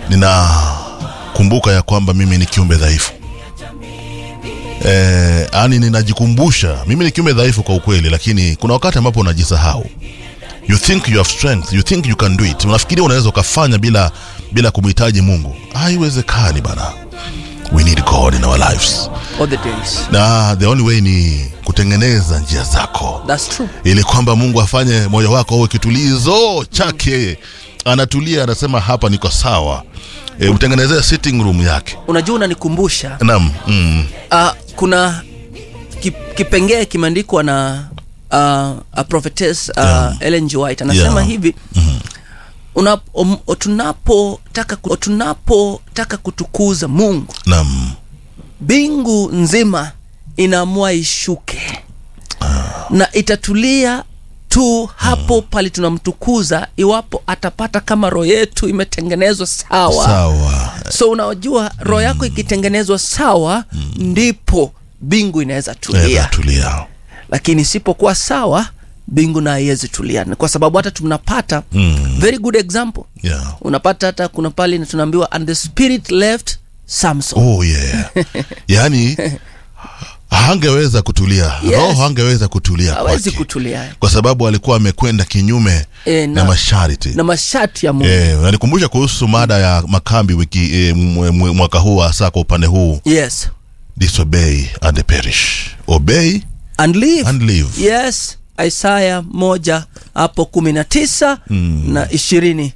ninakumbuka ya kwamba mimi ni kiumbe dhaifu eh, yani ninajikumbusha mimi ni kiumbe dhaifu kwa ukweli lakini kuna wakati ambapo unajisahau you think you have strength you think you can do it unafikiria unaweza ukafanya bila bila kumhitaji mungu haiwezekani bana we need god in our lives all the days na the only way ni kutengeneza njia zako that's true ili kwamba mungu afanye moyo wako uwe kitulizo chake anatulia anasema hapa niko sawa e, mtengenezee sitting room yake unajua unanikumbusha nam mm, uh, kuna ki, kipengee kimeandikwa na uh, a prophetess uh, Yeah. Ellen G. White anasema Yeah. hivi una, um, tunapotaka ku- tunapotaka kutukuza Mungu nam mbingu nzima inaamua ishuke na itatulia tu hapo pale tunamtukuza iwapo atapata kama roho yetu imetengenezwa sawa sawa so unajua roho yako ikitengenezwa sawa ndipo mbingu inaweza tulia Eza tulia lakini isipokuwa sawa mbingu na haiwezi tulia Ni kwa sababu hata tunapata Mm. very good example yeah. unapata hata kuna pale tunaambiwa and the spirit left samson oh yeah yaani hangeweza kutulia Yes. roho hangeweza kutulia hawezi kwake kutulia kwa sababu alikuwa amekwenda kinyume E, na na, masharti na masharti ya mungu Eh, nanikumbusha kuhusu mada ya makambi wiki e, mwaka huu hasa kwa upande huu yes disobey and perish obey and live and live yes isaya moja hapo kumi na tisa na ishirini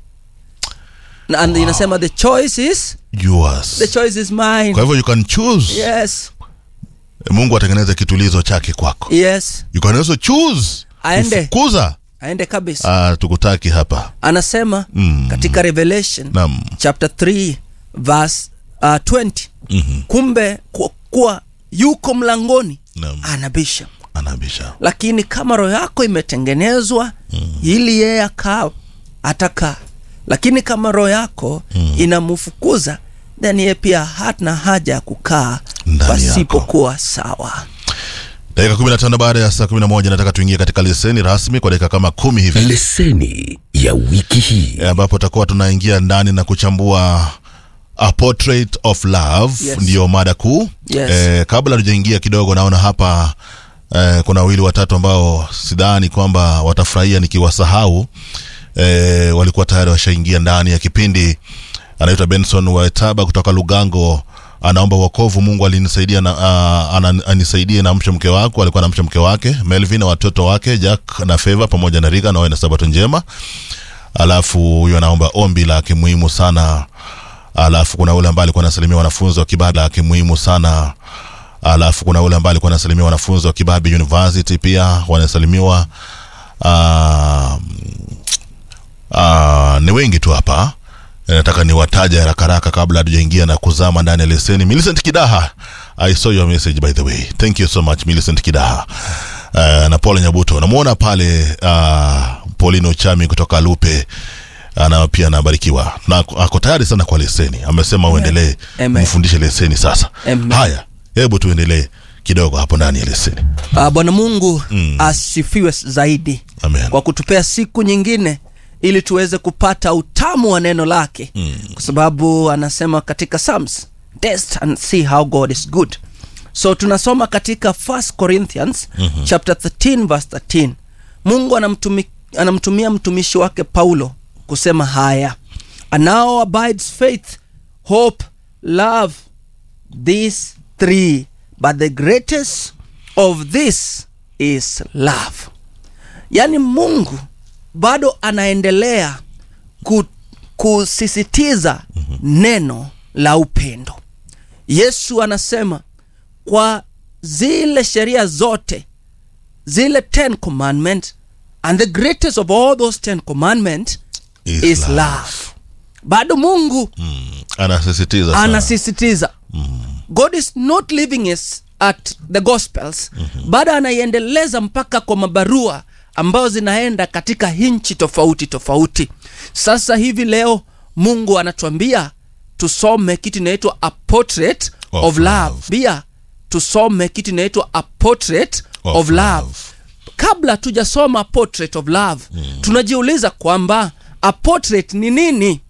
na and inasema the choice is yours the choice is mine kwa hivyo you can choose yes mungu atengeneze kitulizo chake kwako yes you can also choose Aende. kufukuza aende kabisa ah, tukutaki hapa anasema Mm. katika revelation nam chapter 3 verse uh, 20 Mhm. kumbe kwa, kuwa yuko mlangoni Naam. anabisha anabisha lakini kama roho yako imetengenezwa mm. ili yeye akaa atakaa lakini kama roho yako mm. inamfukuza then yeye pia hana haja ya kukaa Ndani pasipokuwa sawa dakika 15 baada ya saa 11 nataka tuingie katika leseni rasmi kwa dakika kama kumi hivi leseni ya wiki hii Eh, ambapo tutakuwa tunaingia ndani na kuchambua a portrait of love Yes. ndiyo mada kuu Yes. eh, kabla tujaingia kidogo naona hapa eh, kuna wawili watatu ambao sidhani kwamba watafurahia nikiwasahau eh, walikuwa tayari washaingia ndani ya kipindi anaitwa benson waetaba kutoka lugango anaomba wokovu mungu alinisaidia na uh, ana- anisaidie na mche mke wako alikuwa na mche mke wake melvin na watoto wake jack na feva pamoja na riga nawe na sabato njema alafu huyo anaomba ombi la kimuhimu sana alafu kuna ule ambaye alikuwa anasalimia wanafunzi wa kibada kimuhimu sana alafu kuna ule ambaye alikuwa anasalimia wanafunzi wa kibabi university pia wanasalimiwa uh, uh, ni wengi tu hapa Eh, nataka niwataja haraka haraka kabla hatujaingia na kuzama ndani ya leseni millicent kidaha i saw your message by the way thank you so much millicent kidaha uh, na paul nyabuto namwona pale uh, paulino chami kutoka lupe ana pia anabarikiwa na ako- ako tayari sana kwa leseni amesema uendelee Amen. mfundishe leseni sasa Amen. haya hebu tuendelee kidogo hapo ndani ya leseni uh, bwana mungu Mm. mm. asifiwe zaidi Amen. kwa kutupea siku nyingine ili tuweze kupata utamu wa neno lake Mm. kwa sababu anasema katika psalms test and see how god is good so tunasoma katika 1 corinthians mm-hmm. chapter 13 verse 13 mungu anamtumi, anamtumia mtumishi wake paulo kusema haya and now abides faith hope love these three but the greatest of this is love yaani mungu bado anaendelea ku, kusisitiza neno la upendo yesu anasema kwa zile sheria zote zile ten commandment and the greatest of all those ten commandment Is is, love. love. bado mungu mm. anasisitiza sana. anasisitiza god is not leaving us at the gospels mm-hmm. bado anaiendeleza mpaka kwa mabarua ambayo zinaenda katika nchi tofauti tofauti sasa hivi leo mungu anatuambia tusome kitu inaitwa a portrait Of of, love. love. pia tusome kitu inaitwa a portrait Of of, love. love. kabla tujasoma portrait of love mm. tunajiuliza kwamba a portrait ni nini